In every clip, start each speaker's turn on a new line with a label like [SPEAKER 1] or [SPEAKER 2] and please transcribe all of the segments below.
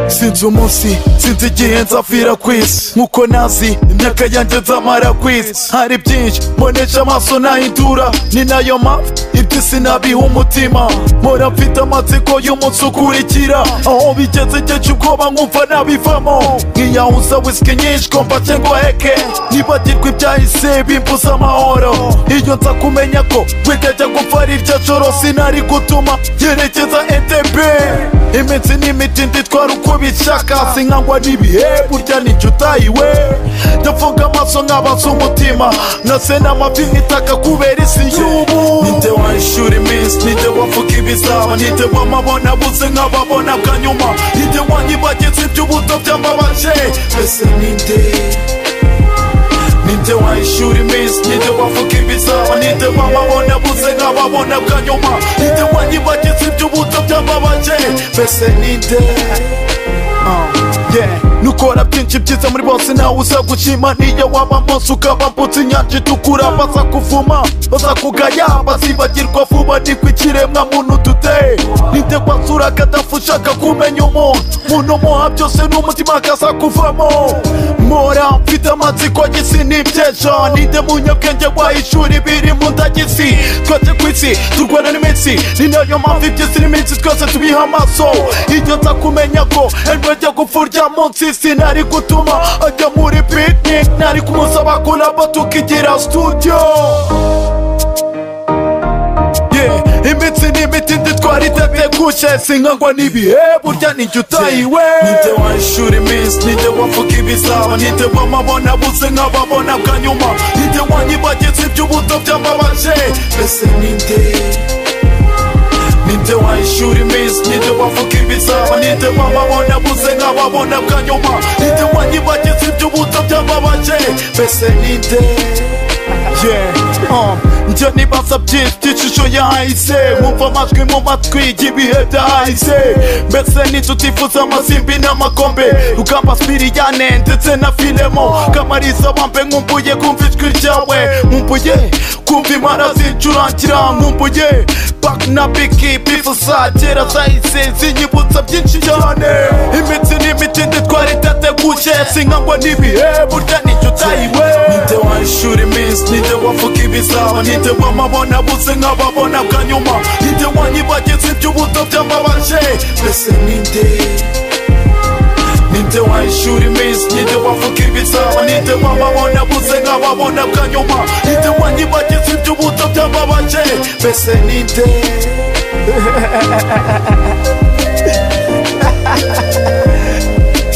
[SPEAKER 1] sinzi umunsi sinzi igihe nzapfira ku isi nkuko nazi imyaka yanjye nzamara ku isi hari byinshi mbonesha amaso nahindura ni nayo mpamvu ibyo sinabiha umutima mpora mfite amatsiko y'umunsi ukurikira aho bigeze ngeje ubwoba nkumva nabivamo nkiyahuza wisike nyinshi ko mfashe ngo heke nibagirwa ibyahise bimbuza amahoro iyo nza kumenya ko witajya gupfa ari irya joro sinari gutuma yerekeza entebe iminsi n'imitindi twari uko bishaka sinkangwa n'ibihe burya n'icyo utayiwe ndafunga amaso nkabaza umutima nasena amavi nkitaka kubera isi y'ubu ninde wahishura iminsi ninde wavuga ibizaba ninde wamabona abuze nk'ababona bwa nyuma ninde wanyibagiza iby'ubuto by'amabaje ese ninde ninde wahishura iminsi ninde wavuga ibizaba ninde wamabona abuze nk'ababona bwa nyuma ninde wanyibagiza iby'ubuto by'amabaje mbese ninde Uh, yeah. nukora byinshi byiza muri bose nawe uza gushima niyo waba munsi ukaba mbutse inyanja itukura baza kuvuma baza kugaya bazibagirwa vuba niko ikiremwa muntu dute ninde wasura kadafu ushaka kumenya umuntu muntu umuha byose n'umutima akaza kuvamo mpora mfite amatsiko y'isi n'ibyejo ninde munyabwenge wahishura ibiri mu ndagisi twese ku isi turwana n'iminsi ni nayo mpamvu iby'isi n'iminsi twese tubiha amaso iyo nza kumenya ko Enwejya gupfurya munsi sinari gutuma ajya muri picnic Nari kumusaba kulaba tukigira studio Yeah, imitsi n'imiti nditwara itategushe sinkangwa n'ibihe burya n'ijya utayiwe ninde wahishura iminsi ninde wavuga ibizaba ninde wamabona abuze nk'ababona bwa nyuma ninde wanyibagiza iby'ubuto by'amabaje ese ninde ninde wahishura iminsi ninde wavuga ibizaba ninde wamabona abuze nk'ababona bwa nyuma ninde wanyibagiza iby'ubuto by'amabaje mbese ninde Yeah, um, njye nibaza byinshi by'ishusho yahise nkumva amajwi mu matwi y'ibihe byahise mbese ninde utifuza amasimbi n'amakombe rugamba spiriyane ndetse na filemo kamariza bambe nkumbuye kumva ijwi ryawe nkumbuye kumva impara zincurangira nkumbuye back na biki bifu saa kera zahise zinyibutsa byinshi cyane imitsi n'imiti nditwara itateguje sinkangwa n'ibihe burya n'icyo utayiwe ninde wahishura iminsi ninde wavuga ibizaba ninde wamabona abuze nk'ababona bwa nyuma ninde wanyibagiza iby'ubuto by'amabaje mbese ninde ninde wahishura iminsi ninde wavuga ibizaba ninde wamabona abuze nk'ababona bwa nyuma ninde wanyibagiza iby'ubuto by'amabaje mbese ninde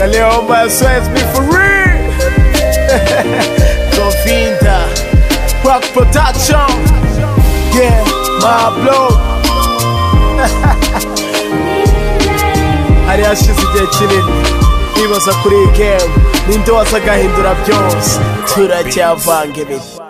[SPEAKER 2] Leoma swears me for real. Govinda, Rock Production. Yeah, my blog. hari hashize igihe kinini nibaza kuri iyi gemu ninde waza agahindura byose turacyavanga ibintu